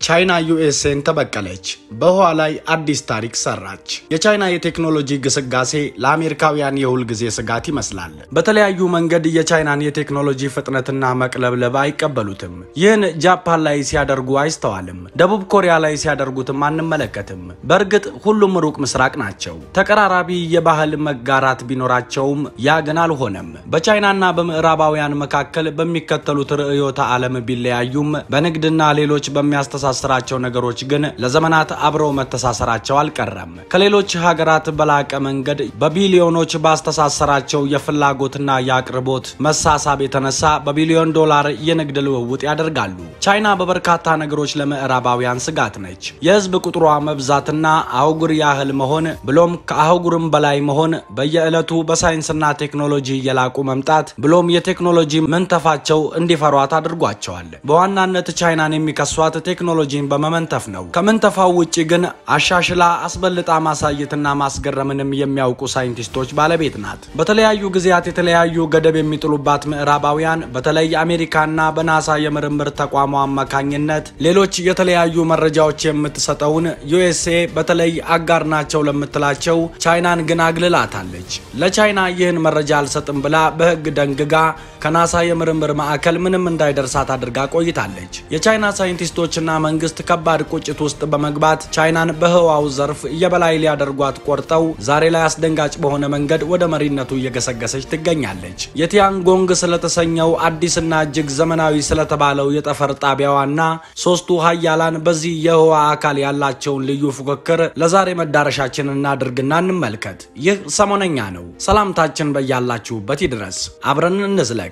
ቻይና ዩኤስኤን ተበቀለች። በህዋ ላይ አዲስ ታሪክ ሰራች። የቻይና የቴክኖሎጂ ግስጋሴ ለአሜሪካውያን የሁል ጊዜ ስጋት ይመስላል። በተለያዩ መንገድ የቻይናን የቴክኖሎጂ ፍጥነትና መቅለብለብ አይቀበሉትም። ይህን ጃፓን ላይ ሲያደርጉ አይስተዋልም። ደቡብ ኮሪያ ላይ ሲያደርጉትም አንመለከትም። በእርግጥ ሁሉም ሩቅ ምስራቅ ናቸው። ተቀራራቢ የባህል መጋራት ቢኖራቸውም ያ ግን አልሆነም። በቻይናና በምዕራባውያን መካከል በሚከተሉት ርዕዮተ ዓለም ቢለያዩም በንግድና ሌሎች በሚያስተሳ ስራቸው ነገሮች ግን ለዘመናት አብረው መተሳሰራቸው አልቀረም። ከሌሎች ሀገራት በላቀ መንገድ በቢሊዮኖች ባስተሳሰራቸው የፍላጎትና የአቅርቦት መሳሳብ የተነሳ በቢሊዮን ዶላር የንግድ ልውውጥ ያደርጋሉ። ቻይና በበርካታ ነገሮች ለምዕራባውያን ስጋት ነች። የህዝብ ቁጥሯ መብዛትና አህጉር ያህል መሆን ብሎም ከአህጉርም በላይ መሆን፣ በየዕለቱ በሳይንስና ቴክኖሎጂ እየላቁ መምጣት ብሎም የቴክኖሎጂ መንተፋቸው እንዲፈሯት አድርጓቸዋል። በዋናነት ቻይናን የሚከሷት ቴክኖሎጂን በመመንተፍ ነው። ከመንተፋው ውጭ ግን አሻሽላ አስበልጣ ማሳየትና ማስገረምንም የሚያውቁ ሳይንቲስቶች ባለቤት ናት። በተለያዩ ጊዜያት የተለያዩ ገደብ የሚጥሉባት ምዕራባውያን በተለይ አሜሪካና በናሳ የምርምር ተቋሙ አማካኝነት ሌሎች የተለያዩ መረጃዎች የምትሰጠውን ዩኤስኤ በተለይ አጋር ናቸው ለምትላቸው ቻይናን ግን አግልላታለች። ለቻይና ይህን መረጃ አልሰጥም ብላ በህግ ደንግጋ ከናሳ የምርምር ማዕከል ምንም እንዳይደርሳት አድርጋ ቆይታለች። የቻይና ሳይንቲስቶችና መንግስት ከባድ ቁጭት ውስጥ በመግባት ቻይናን በህዋው ዘርፍ የበላይ ሊያደርጓት ቆርጠው ዛሬ ላይ አስደንጋጭ በሆነ መንገድ ወደ መሪነቱ እየገሰገሰች ትገኛለች። የቲያንጎንግ ስለተሰኘው አዲስና እጅግ ዘመናዊ ስለተባለው የጠፈር ጣቢያዋና ሶስቱ ሀያላን በዚህ የህዋ አካል ያላቸውን ልዩ ፉክክር ለዛሬ መዳረሻችን እናድርግና እንመልከት። ይህ ሰሞነኛ ነው። ሰላምታችን በያላችሁበት ይድረስ። አብረን እንዝለቅ።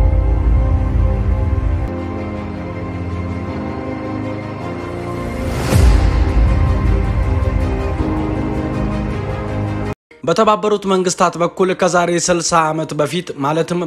በተባበሩት መንግስታት በኩል ከዛሬ 60 ዓመት በፊት ማለትም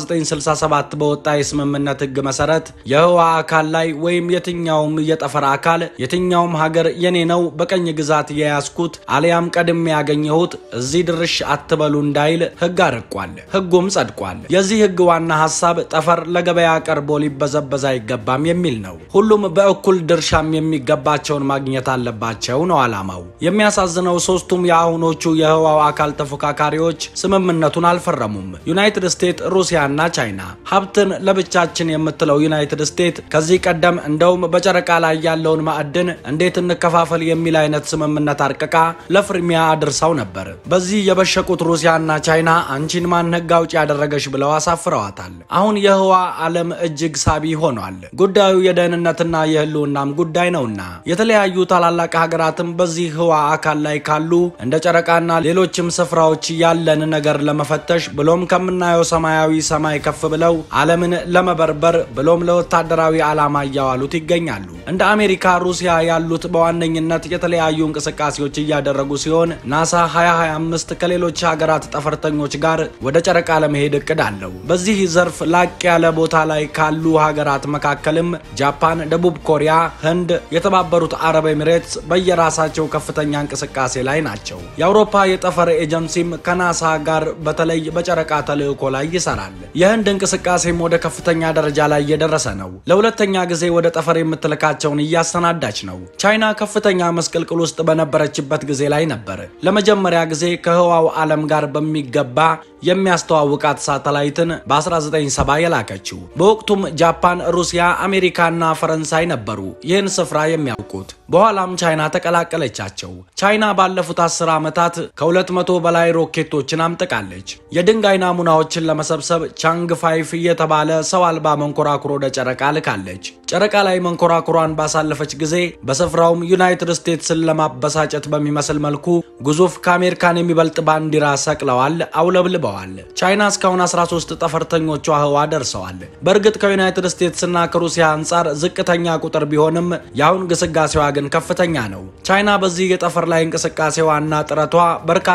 በ1967 በወጣ የስምምነት ህግ መሰረት የህዋ አካል ላይ ወይም የትኛውም የጠፈር አካል የትኛውም ሀገር የኔ ነው፣ በቀኝ ግዛት የያዝኩት አሊያም ቀድሜ ያገኘሁት እዚህ ድርሽ አትበሉ እንዳይል ህግ አርቋል። ህጉም ጸድቋል። የዚህ ህግ ዋና ሀሳብ ጠፈር ለገበያ ቀርቦ ሊበዘበዝ አይገባም የሚል ነው። ሁሉም በእኩል ድርሻም የሚገባቸውን ማግኘት አለባቸው ነው ዓላማው። የሚያሳዝነው ሶስቱም የአሁኖቹ የህዋው አካል ተፎካካሪዎች ስምምነቱን አልፈረሙም። ዩናይትድ ስቴትስ፣ ሩሲያና ቻይና። ሀብትን ለብቻችን የምትለው ዩናይትድ ስቴትስ ከዚህ ቀደም እንደውም በጨረቃ ላይ ያለውን ማዕድን እንዴት እንከፋፈል የሚል አይነት ስምምነት አርቅቃ ለፍርሚያ አድርሰው ነበር። በዚህ የበሸቁት ሩሲያና ቻይና አንቺን ማን ህግ አውጪ ያደረገሽ ብለው አሳፍረዋታል። አሁን የህዋ ዓለም እጅግ ሳቢ ሆኗል። ጉዳዩ የደህንነትና የህልውናም ጉዳይ ነውና የተለያዩ ታላላቅ ሀገራትም በዚህ ህዋ አካል ላይ ካሉ እንደ ጨረቃና ሌሎች ሌሎችም ስፍራዎች ያለን ነገር ለመፈተሽ ብሎም ከምናየው ሰማያዊ ሰማይ ከፍ ብለው ዓለምን ለመበርበር ብሎም ለወታደራዊ ዓላማ እያዋሉት ይገኛሉ። እንደ አሜሪካ፣ ሩሲያ ያሉት በዋነኝነት የተለያዩ እንቅስቃሴዎች እያደረጉ ሲሆን ናሳ 2025 ከሌሎች ሀገራት ጠፈርተኞች ጋር ወደ ጨረቃ ለመሄድ እቅድ አለው። በዚህ ዘርፍ ላቅ ያለ ቦታ ላይ ካሉ ሀገራት መካከልም ጃፓን፣ ደቡብ ኮሪያ፣ ህንድ፣ የተባበሩት አረብ ኤሚሬትስ በየራሳቸው ከፍተኛ እንቅስቃሴ ላይ ናቸው። የአውሮፓ የጠፈር ኤጀንሲም ከናሳ ጋር በተለይ በጨረቃ ተልዕኮ ላይ ይሰራል። የህንድ እንቅስቃሴም ወደ ከፍተኛ ደረጃ ላይ እየደረሰ ነው። ለሁለተኛ ጊዜ ወደ ጠፈር የምትልካቸውን እያሰናዳች ነው። ቻይና ከፍተኛ መስቅልቅል ውስጥ በነበረችበት ጊዜ ላይ ነበር ለመጀመሪያ ጊዜ ከህዋው ዓለም ጋር በሚገባ የሚያስተዋውቃት ሳተላይትን በ1970 የላከችው። በወቅቱም ጃፓን፣ ሩሲያ፣ አሜሪካና ፈረንሳይ ነበሩ ይህን ስፍራ የሚያውቁት። በኋላም ቻይና ተቀላቀለቻቸው። ቻይና ባለፉት አስር ዓመታት ከ200 በላይ ሮኬቶችን አምጥቃለች። የድንጋይ ናሙናዎችን ለመሰብሰብ ቻንግ ፋይፍ የተባለ ሰው አልባ መንኮራኩር ወደ ጨረቃ ልካለች። ጨረቃ ላይ መንኮራኩሯን ባሳለፈች ጊዜ በስፍራውም ዩናይትድ ስቴትስን ለማበሳጨት በሚመስል መልኩ ግዙፍ ከአሜሪካን የሚበልጥ ባንዲራ ሰቅለዋል፣ አውለብልበዋል። ቻይና እስካሁን 13 ጠፈርተኞቿ ህዋ ደርሰዋል። በእርግጥ ከዩናይትድ ስቴትስና ከሩሲያ አንጻር ዝቅተኛ ቁጥር ቢሆንም የአሁን ግስጋሴዋ ግን ከፍተኛ ነው። ቻይና በዚህ የጠፈር ላይ እንቅስቃሴዋና ጥረቷ በርካታ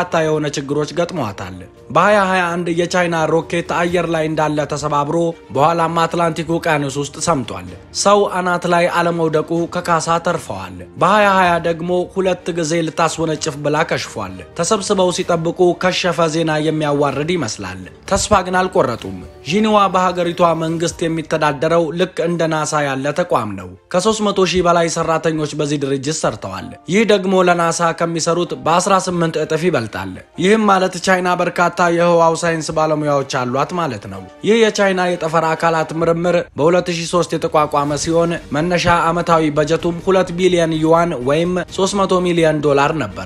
በርካታ የሆነ ችግሮች ገጥሟታል። በ2021 የቻይና ሮኬት አየር ላይ እንዳለ ተሰባብሮ በኋላም አትላንቲክ ውቅያኖስ ውስጥ ሰምጧል። ሰው አናት ላይ አለመውደቁ ከካሳ ተርፈዋል። በ2020 ደግሞ ሁለት ጊዜ ልታስወነጭፍ ብላ ከሽፏል። ተሰብስበው ሲጠብቁ ከሸፈ ዜና የሚያዋርድ ይመስላል። ተስፋ ግን አልቆረጡም። ዢንዋ በሀገሪቷ መንግስት የሚተዳደረው ልክ እንደ ናሳ ያለ ተቋም ነው። ከ300 ሺህ በላይ ሰራተኞች በዚህ ድርጅት ሰርተዋል። ይህ ደግሞ ለናሳ ከሚሰሩት በ18 እጥፍ ይበልጣል። ይህም ማለት ቻይና በርካታ የህዋው ሳይንስ ባለሙያዎች አሏት ማለት ነው። ይህ የቻይና የጠፈር አካላት ምርምር በ2003 የተቋቋመ ሲሆን መነሻ ዓመታዊ በጀቱም 2 ቢሊዮን ዩዋን ወይም 300 ሚሊዮን ዶላር ነበር።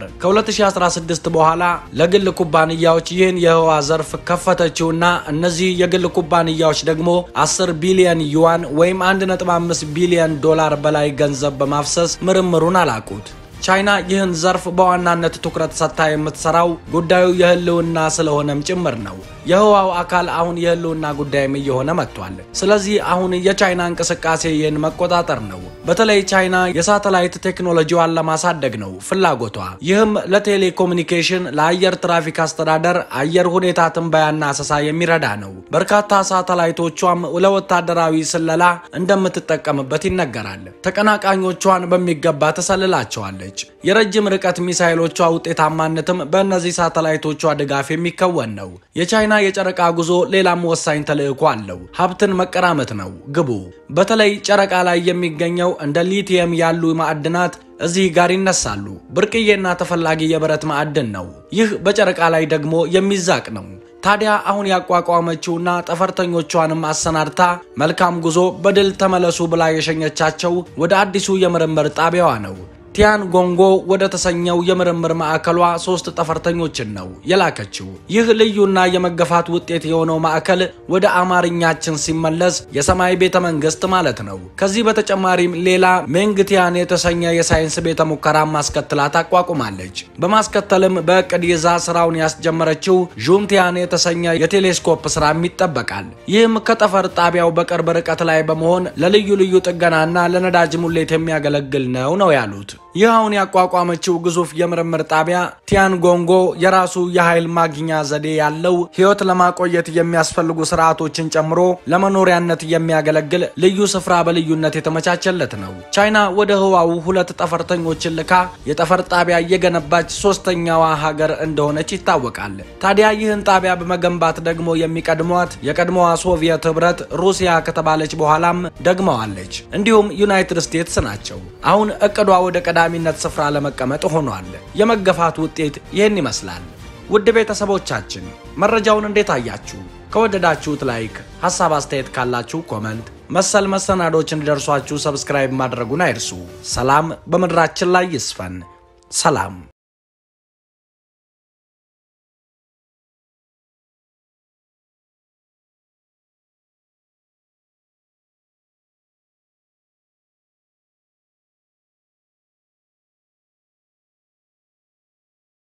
ከ2016 በኋላ ለግል ኩባንያዎች ይህን የህዋ ዘርፍ ከፈተችውና እነዚህ የግል ኩባንያዎች ደግሞ 10 ቢሊዮን ዩዋን ወይም 1.5 ቢሊዮን ዶላር በላይ ገንዘብ በማፍሰስ ምርምሩን አላቁት። ቻይና ይህን ዘርፍ በዋናነት ትኩረት ሰጥታ የምትሰራው ጉዳዩ የህልውና ስለሆነም ጭምር ነው። የህዋው አካል አሁን የህልውና ጉዳይም እየሆነ መጥቷል። ስለዚህ አሁን የቻይና እንቅስቃሴ ይህን መቆጣጠር ነው። በተለይ ቻይና የሳተላይት ቴክኖሎጂዋን ለማሳደግ ነው ፍላጎቷ። ይህም ለቴሌኮሙኒኬሽን፣ ለአየር ትራፊክ አስተዳደር፣ አየር ሁኔታ ትንበያና አሰሳ የሚረዳ ነው። በርካታ ሳተላይቶቿም ለወታደራዊ ስለላ እንደምትጠቀምበት ይነገራል። ተቀናቃኞቿን በሚገባ ተሰልላቸዋለች። የረጅም ርቀት ሚሳይሎቿ ውጤታማነትም በእነዚህ ሳተላይቶቿ ድጋፍ የሚከወን ነው። የቻይና የጨረቃ ጉዞ ሌላም ወሳኝ ተልዕኮ አለው። ሀብትን መቀራመት ነው ግቡ። በተለይ ጨረቃ ላይ የሚገኘው እንደ ሊቲየም ያሉ ማዕድናት እዚህ ጋር ይነሳሉ። ብርቅዬና ተፈላጊ የብረት ማዕድን ነው። ይህ በጨረቃ ላይ ደግሞ የሚዛቅ ነው። ታዲያ አሁን ያቋቋመችውና ጠፈርተኞቿንም አሰናድታ መልካም ጉዞ በድል ተመለሱ ብላ የሸኘቻቸው ወደ አዲሱ የምርምር ጣቢያዋ ነው። ቲያን ጎንጎ ወደ ተሰኘው የምርምር ማዕከሏ ሶስት ጠፈርተኞችን ነው የላከችው። ይህ ልዩና የመገፋት ውጤት የሆነው ማዕከል ወደ አማርኛችን ሲመለስ የሰማይ ቤተ መንግስት ማለት ነው። ከዚህ በተጨማሪም ሌላ ሜንግቲያን የተሰኘ የሳይንስ ቤተ ሙከራ ማስከትላ ታቋቁማለች። በማስከተልም በእቅድ ይዛ ስራውን ያስጀመረችው ዡንቲያን የተሰኘ የቴሌስኮፕ ስራም ይጠበቃል። ይህም ከጠፈር ጣቢያው በቅርብ ርቀት ላይ በመሆን ለልዩ ልዩ ጥገናና ለነዳጅ ሙሌት የሚያገለግል ነው ነው ያሉት። ይህ አሁን ያቋቋመችው ግዙፍ የምርምር ጣቢያ ቲያንጎንጎ የራሱ የኃይል ማግኛ ዘዴ ያለው ሕይወት ለማቆየት የሚያስፈልጉ ስርዓቶችን ጨምሮ ለመኖሪያነት የሚያገለግል ልዩ ስፍራ በልዩነት የተመቻቸለት ነው። ቻይና ወደ ህዋው ሁለት ጠፈርተኞችን ልካ የጠፈር ጣቢያ እየገነባች ሶስተኛዋ ሀገር እንደሆነች ይታወቃል። ታዲያ ይህን ጣቢያ በመገንባት ደግሞ የሚቀድሟት የቀድሞዋ ሶቪየት ህብረት ሩሲያ ከተባለች በኋላም ደግመዋለች። እንዲሁም ዩናይትድ ስቴትስ ናቸው። አሁን እቅዷ ወደ ቀዳሚነት ስፍራ ለመቀመጥ ሆኗል። የመገፋት ውጤት ይህን ይመስላል። ውድ ቤተሰቦቻችን መረጃውን እንዴት አያችሁ? ከወደዳችሁት ላይክ፣ ሀሳብ አስተያየት ካላችሁ ኮመንት፣ መሰል መሰናዶች እንዲደርሷችሁ ሰብስክራይብ ማድረጉን አይርሱ። ሰላም በምድራችን ላይ ይስፈን። ሰላም